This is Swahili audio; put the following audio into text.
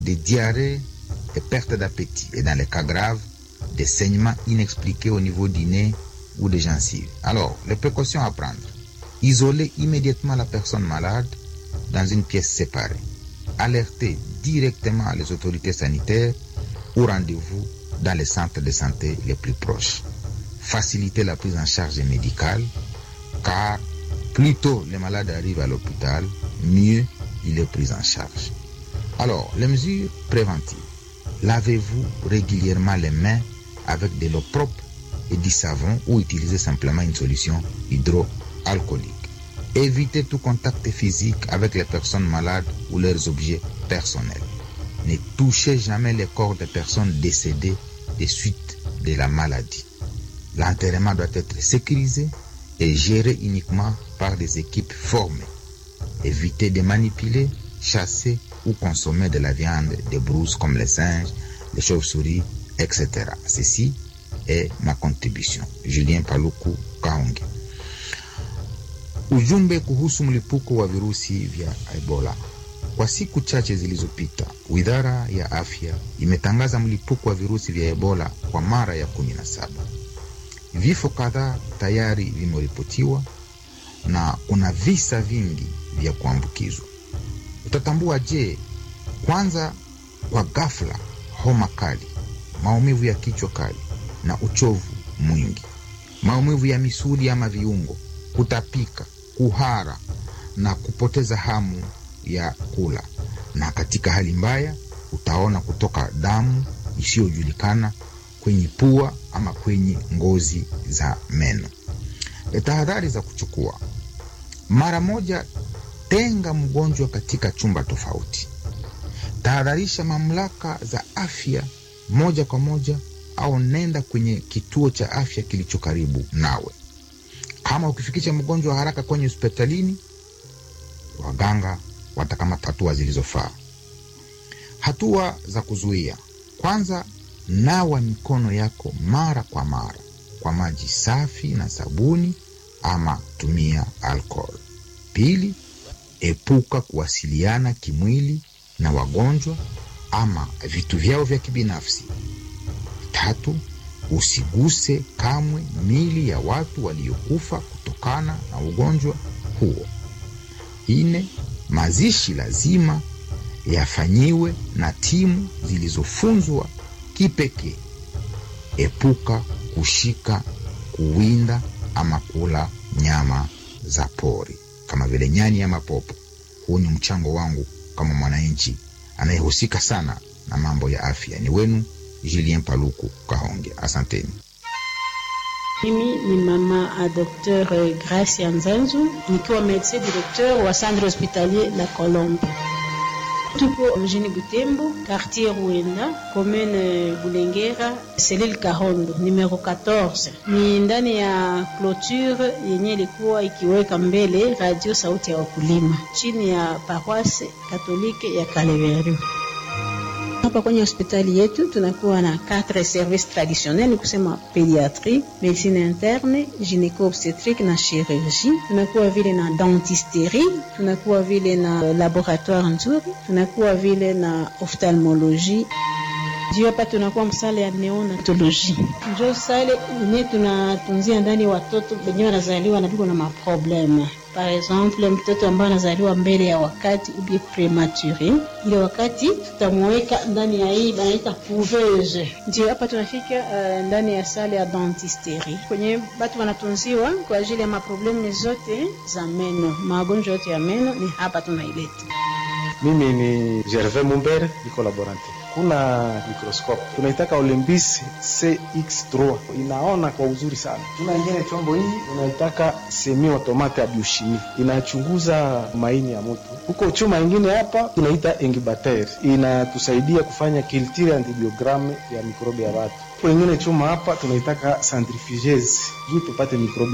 des diarrhées, des pertes d'appétit et dans les cas graves, des saignements inexpliqués au niveau du nez ou des gencives. Alors, les précautions à prendre. Isoler immédiatement la personne malade dans une pièce séparée. Alerter directement les autorités sanitaires ou rendez-vous dans les centres de santé les plus proches. Faciliter la prise en charge médicale car plus tôt les malades arrivent à l'hôpital, mieux il est pris en charge. Alors, les mesures préventives. Lavez-vous régulièrement les mains avec de l'eau propre et du savon ou utilisez simplement une solution hydroalcoolique. Évitez tout contact physique avec les personnes malades ou leurs objets personnels. Ne touchez jamais les corps des personnes décédées des suites de la maladie. L'enterrement doit être sécurisé et géré uniquement par des équipes formées. Évitez de manipuler, chasser ou consommer de la viande des brouses comme les singes, les chauves-souris, etc. Ceci est ma contribution. Julien Paluku Kahonge. Ujumbe kuhusu mlipuko wa virusi vya Ebola. Kwa siku chache zilizopita, Wizara ya Afya imetangaza mlipuko wa virusi vya Ebola kwa mara ya kumi na saba. Vifo kadhaa tayari vimeripotiwa na kuna visa vingi vya kuambukizwa. Utatambua je? Kwanza, kwa ghafla, homa kali, maumivu ya kichwa kali na uchovu mwingi, maumivu ya misuli ama viungo, kutapika, kuhara na kupoteza hamu ya kula, na katika hali mbaya utaona kutoka damu isiyojulikana kwenye pua ama kwenye ngozi za meno. Tahadhari za kuchukua: mara moja, tenga mgonjwa katika chumba tofauti. Tahadharisha mamlaka za afya moja kwa moja, au nenda kwenye kituo cha afya kilicho karibu nawe. Kama ukifikisha mgonjwa haraka kwenye hospitalini, waganga watakamata hatua zilizofaa. Hatua za kuzuia: kwanza, nawa mikono yako mara kwa mara kwa maji safi na sabuni, ama tumia alcohol. Pili, epuka kuwasiliana kimwili na wagonjwa ama vitu vyao vya kibinafsi. Tatu, usiguse kamwe mili ya watu waliokufa kutokana na ugonjwa huo. Nne, mazishi lazima yafanyiwe na timu zilizofunzwa kipekee. Epuka kushika, kuwinda ama kula nyama za pori kama vile nyani ama popo. Huu ni mchango wangu kama mwananchi anayehusika sana na mambo ya afya. Ni wenu Julien Paluku Kahonge, asanteni. Mimi ni mama a Dr Gracia Nzanzu nikiwa medecin directeur wa centre hospitalier La Colombe. Tupo mjini Butembo, quartier Ruenda, commune Bulengera, selile Kahondo, numero 14. Ni ndani ya clôture yenye ilikuwa ikiweka mbele radio sauti ya wakulima chini ya paroisse katolike ya Kaleveru. Hapa kwenye hospitali yetu tunakuwa na quatre services traditionnels, ni kusema pediatrie, medicine interne, gynéco obstetrique na chirurgie. Tunakuwa vile na dentisterie, tunakuwa vile na laboratoire nzuri, tunakuwa vile na ophtalmologie juu hapa tunakuwa msale ya neonatoloji, njo sale yenye tunatunzia ndani watoto wenyewe wanazaliwa na biko na maprobleme. Par exemple, mtoto ambaye anazaliwa mbele ya wakati ubie premature, ile wakati tutamweka ndani ya hii banaita couveuse. Ndio hapa tunafika uh, ndani ya sale ya dentisterie kwenye batu wanatunziwa kwa ajili ya maprobleme zote za meno, magonjwa yote ya meno ni hapa tunaileta. Mimi ni Gervais Mumbere, niko laborante kuna mikroskope tunaitaka Olympus CX3 inaona kwa uzuri sana. Tuna ingine chombo hii unaitaka semi automate ya biochimie inachunguza maini ya mtu. Huko chuma ingine hapa tunaita incubateur inatusaidia kufanya culture antibiogramme ya mikrobi ya watu. Huko ingine chuma hapa tunaitaka centrifugeuse juu tupate mikrobi